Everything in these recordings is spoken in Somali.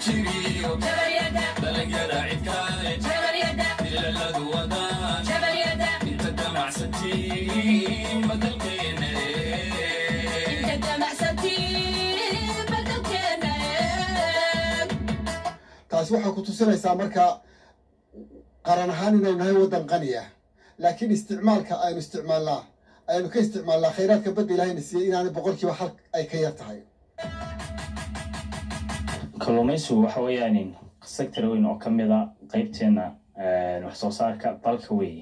abshiriyo dalagyada cidkaale dilaladu wadaan inta damacsantiin badalkeena taasi waxay ku tusinaysaa marka qaran ahaan inaynu nahay waddan qaniya laakiin isticmaalka aynu isticmaalnaa aynu ka isticmaalnaa khayraadka badda ilaahayna siiyey inaanay boqolkiiba hal ay ka yar tahay kalluumaysigu waxa weeyaan sector weyn oo ka mid a qaybteena wax soo saarka dalka weeye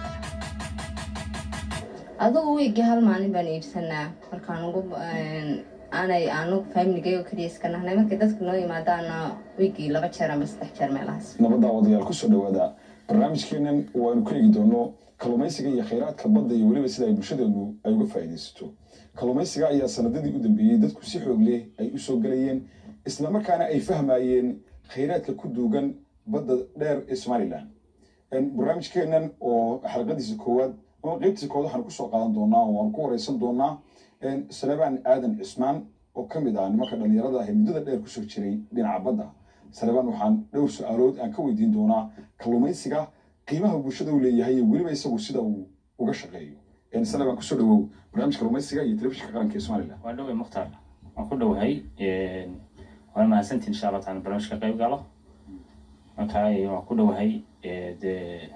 adugu wiigii hal maalin baan iibsanaa markaan ugu aanay aanu faamiligayga keliya iska nahnay markay dadku noo yimaadaana wiigii laba jeer ama saddex jeer meelahaas nabadda odayaal kusoo dhawaada barnaamijkeenan waanu ku eegi doono kalluumaysiga iyo khayraadka badda iyo weliba sida ay bulshadeenu ay uga faa'iidaysato kalluumaysiga ayaa sanadadii u dambeeyey dadku si xoog leh ay u soo gelayeen islamarkaana ay fahmayeen khayraadka ku duugan badda dheer ee somalilan barnaamijkeenan oo xalqadiisa koowaad ama qeybtiisa koowaad waxaanu kusoo qaadan doonaa oo waanu ku wareysan doonaa salebaan aadan cismaan oo ka mid ah nimanka dhallinyarada ah ee muddada dheer kusoo jiray dhinaca badda salebaan waxaan dhowr su-aalood aan ka weydiin doonaa kalluumaysiga qiimaha bulshada uu leeyahay iyo weliba isagu sida uu uga shaqeeyo salebaan kusoo dhawow barnaamijka kalluumaysiga iyo telefishinka qaranka ee somalilan waa dhowey mukhtaar waan ku dhowahay waana mahadsantiin insha allah taala barnaamijka qayb galo marka waan ku dhowahay dee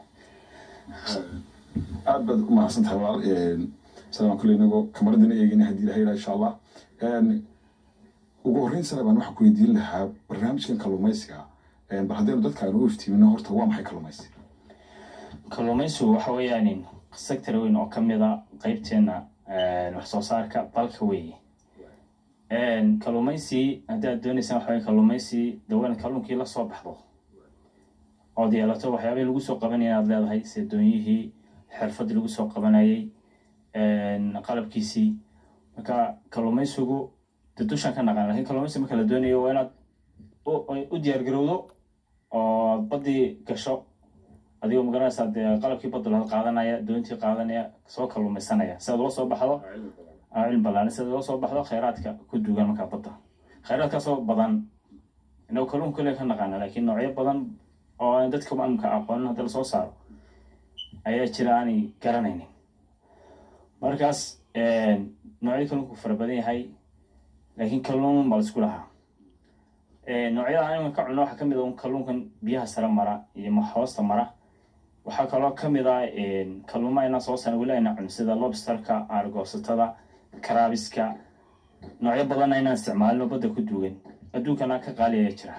aad baad u mahadsan tahay walaal salebaan kule inagoo kamaradina eegina haddii ilahay ilaa insha allah ugu horreyn salebaan waxaan ku weydiin lahaa barnaamijkan kalluumaysiga bal haddaynu dadka aanu u iftiimino horta waa maxay kalluumaysi kalluumaysigu waxa weeyaan sector weyn oo ka mid a qaybteena wax soo saarka dalka weeye kalluumaysi haddii aad dooneysaan waxa weye kalluumaysi dawan kalluunkii la soo baxdo ood yeelato waxyaabihii lagu soo qabanaya aad leedahay sida doonyihii xirfadii lagu soo qabanayay qalabkiisii marka kalluumaysigu de dushaan ka naqaan lakin kalluumaysi marka la doonayo waa inaad u diyaar garowdo oo baddii gasho adigoo magaranaysaa dee qalabkii badda laha qaadanaya doontii qaadanaya soo kalluumaysanaya si aad ula soo baxdo cilmi balaaran si aad ula soo baxdo khayraadka ku duugan markaa badda khayraadkaasoo badan inagu kalluunka kale ka naqaana laakiin noocyo badan oo aan dadka maamulka aqoonin hadda lasoo saaro ayaa jira aanay garanaynin markaas noocyada kalluunku fara badan yahay laakiin kalluun baa laisku lahaa noocyada aniga ka cuno waxaa kamid a kalluunkan biyaha sare mara iyo hoosta mara waxaa kaloo kamid ah kalluuma ayna soo saran weli ayna cun sida lobsterka aargoosatada karaabiska noocyo badanna inaan isticmaalino badda ku duugan adduunkana ka qaali ayaa jira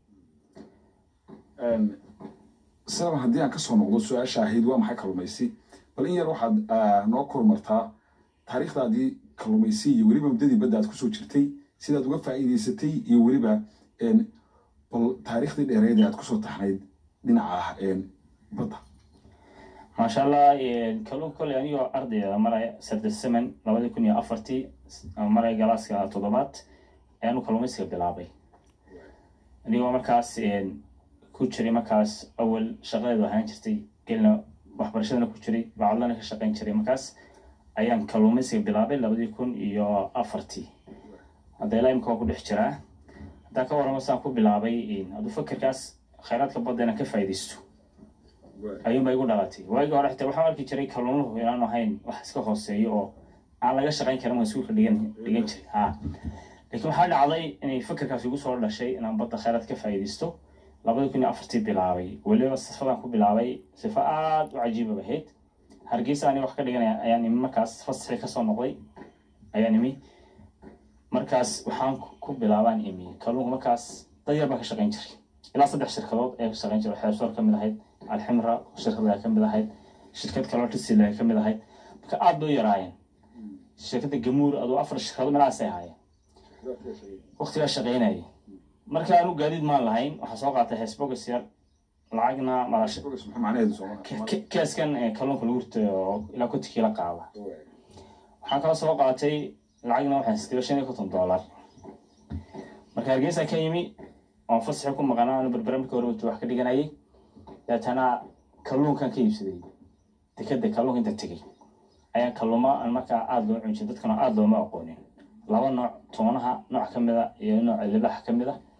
salebaan haddii aan kasoo noqdo su-aasha ahayd waa maxay kalluumaysi bal in yar waxaad noo kormartaa taariikhdaadii kalluumaysi iyo weliba muddadii badda aad kusoo jirtay sidaad uga faa'iidaysatay iyo weliba bal taariikhdii dheereed ee aad kusoo taxnayd dhinaca badda maasha allah kalluunka kolley anigoo ardayda maraya sardasaman labadii kun iyo afartii maraya galaaska toddobaad ayaanu kalluumaysiga bilaabay anigoo markaas ku jiray markaas awal shaqadeedu ahaan jirtay gelina waxbarashadana ku jiray bacadlana ka shaqayn jiray markaas ayaan kalluumaysiga bilaabay labadii kun iyo afartii hadda ilaa imika waa ku dhex jiraa haddaan ka warramo saan ku bilaabay hadduu fakerkaas khayraadka badda inaan ka faa'iidaysto ayuunba igu dhalatay waagii hore xitaa waxaan arki jiray kalluunuhu inaanu ahayn wax iska hooseeyo oo aan laga shaqayn karin waa iskuulka dhigan dhigan jiray ha laakiin waxaa dhacday inay fakerkaas igu soo dhashay inaan badda khayraad ka faa'iidaysto labadii kun iyo afartii bilaabay weliba sifadaan ku bilaabay sifo aada u cajiibab ahayd hargeysa ani wax ka dhiganaya ayaan imi markaas fasixii kasoo noqday ayaan imi markaas waxaan ku bilaabaan imi kalluunka markaas dad yar baan ka shaqayn jiray ilaa saddex shirkadood ayaa ka shaqayn jiray xeebsoor ka mid ahayd alximra shirkada ka mid ahayd shirkad kaloo tisila ka mid ahayd marka aada bay u yaraayeen shirkadda gamuur aduu afar shirkado meelahaasay ahaayeen waqtigaa shaqaynayay marka aanu gaadiid maan lahayn waxaa soo qaatay heesbogas yar lacagna malash keeskan kalluunka lagu rito oo ilaa konti kiila qaada waxaan kala soo qaatay lacagna waxaan sitay shan iyo konton dollar marka hargeysa ka yimi oon fasaxi ku maqanaa anu berbera marka hore wax ka dhiganayay deetana kalluunkan ka iibsaday dekeda kalluunka inta tegey ayaa kalluuma aan markaa aada loo cunjin dadkana aada looma aqoonin laba nooc toonaha nooc ka mid a iyo nooca libaxa ka mid a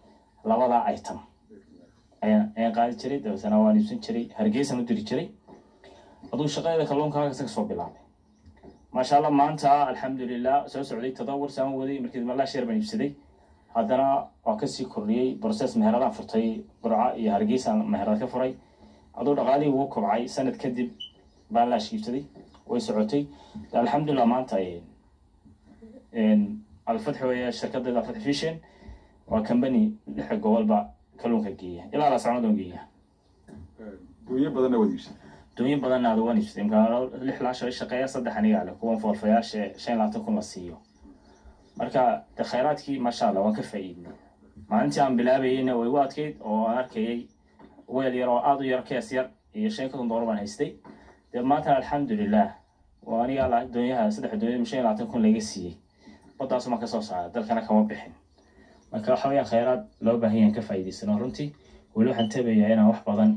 labadaa item ayaan ayaan qaadi jiray dabeetana waan iibsan jiray hargeysaan u diri jiray aduu shaqadeeda kalluunka halkaas ka soo bilaabay maasha allah maanta alxamdulilah soo socday todobor saan waday markii malaa sheer baan iibsaday haddana waa kasii kordhiyey process meheradaan furtay burca iyo hargeysaan meherad ka furay aduu dhaqaalihii ugu kobcay sanad kadib baan laash iibsaday way socotay alxamdulilah maanta alfatx weeye shirkadeeda alfatx fishin waa company lixa gobolba kalluunka geeya ilaa la socnodoon geeya dooyo badanna waad iibsan dooyin badanna aad waan iibsatay imkaa lix laasho shaqeeya saddex anigaa leh kuwan foolfayaasha shan iyo labaatan kun la siiyo marka de khayraadkii maasha allah waan ka faa'iidnay maalintii aan bilaabayeyna way igu adkayd oo aan arkayay weel yar oo aada u yar kees yar iyo shan konton doolar baan haystay dee maanta alxamdulilah waa anigaa la doonyaha saddex doonyo shan iyo labaatan kun laga siiyey badaasu maan kasoo saaray dalkana kama bixin marka waxa weyaan khayraad loo baahan yahan ka faa'iidaysano runtii weli waxaan tabayaa inaan wax badan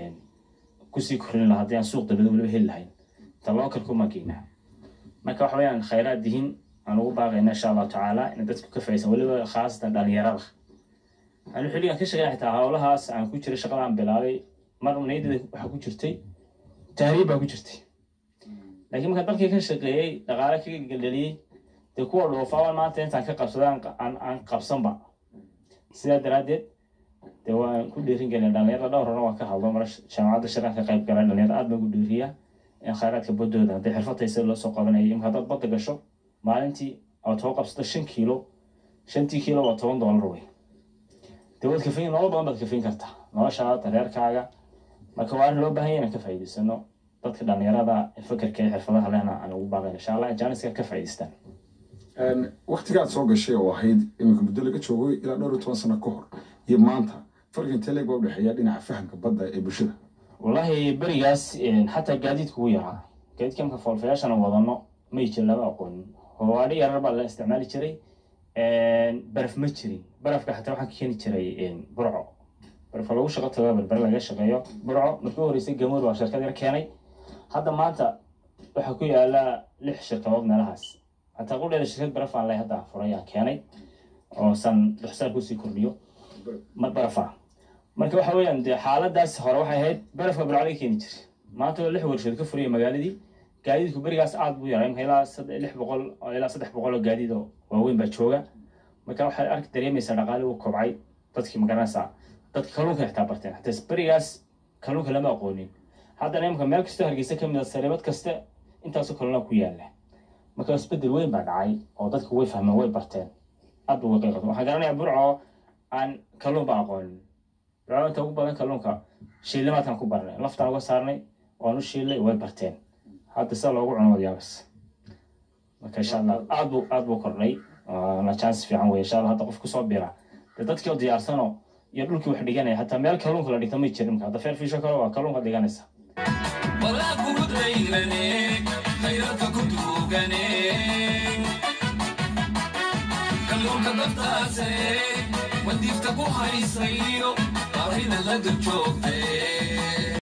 kusii korin lahaa haddii aan suuq dabada weliba heli lahayn inta loo kalkuma geynaa marka waxa weyaan khayraad dihin aan ugu baaqayna insha allahu tacaala ina dadku ka faa'iidaysan weliba khaasatan dhalinyarada anu xilligan ka shaqeyn xitaa howlahaas aan ku jiray shaqada aan bilaabay mar niyaddeeda waxaa ku jirtay tahriib baa ku jirtay laakiin markaan dalkii ka shaqeeyey dhaqaale ka gelgeliyey dee kuwa dhoofaabaan maanta intaan ka qabsada aan aan qabsanba sidaa daraaddeed dee waan ku dhiirin gelin dhalinyarada dhowr hore waan ka hadlo mara jaamacadda shiraan ka qayb galay dhalinyarada aad baan ku dhiiriya in khayraadka baddooda hadday xirfataysa loo soo qabanaya imka haddaad badda gasho maalintii aad soo qabsato shan kiilo shantii kiilo waa toban doolar wey dee waad kafayn nolol badan baad kafayn kartaa noloshaada reerkaaga marka waa arrin loo baahan yahay inaan ka faa'iidaysano dadka dhalinyarada fakerka iyo xirfadaha lehna aan ugu baaqayn insha allah jaaniska ka faa'iidaystaan waktigaad soo gashay oo ahayd iminka muddo laga joogo ilaa dhowr iyo toban sano ka hor iyo maanta farqi intee leeg baa u dhexeeya dhinaca fahamka badda ee bulshada wallahi berigaas xataa gaadiidka ugu yaraa gaadiidka marka foolfayaashana wadano may jir lama aqoonin howaadhi yarar baa la isticmaali jiray baraf ma jirin barafka xataa waxaan ka keeni jiray burco barafka lagu shaqo tago berbere laga shaqeeyo burco markii u horeysay gamood waa shirkad yar keenay hadda maanta waxaa ku yaala lix shirkadood meelahaas hataa qudheeda shirkad baraf aan leh hadda furayaan keenay oo san dhuxsaan kusii kordhiyo mar barafa marka waxa weeyaan dee xaaladaas hore waxay ahayd barafka burco laga keeni jiray maanta oo lix warshadood ka furaya magaaladii gaadiidku berigaas aad buu yaray imka ilaa lix boqol ilaa saddex boqol oo gaadiid oo waaweyn baa jooga marka waxaad arki dareemaysaa dhaqaali uu kobcay dadkii magaranaysaa dadka kalluunka xitaa barteen hataa berigaas kalluunka lama aqoonin haddana imka meel kastoo hargeysa ka mid a sariibad kaste intaasoo kalluuna ku yaala marka isbedel weyn baa dhacay oo dadku way fahmeen way barteen aad buu qayqato waxaan garanayaa burco aan kalluun ba aqoonin burco inta ugu badan kalluunka shiilimaadkaan ku barnay laftaan uga saarnay waan u shiilay way barteen hadda sida loogu cuno wadyaabas marka insha allah aad buu aad buu kordhay na chance fiican wey insha allah hadda qof kusoo bira dee dadkii oo diyaarsano iyo dhulkii wax dhiganaya hataa meel kalluunka la dhigto may jirin marka hadda feer fiisho kale waa kalluunka dhiganaysa walaa kugu dayrane khayraadka ku duugane kalluunka daftaase wadiifta ku haysayo baahida la dul joogte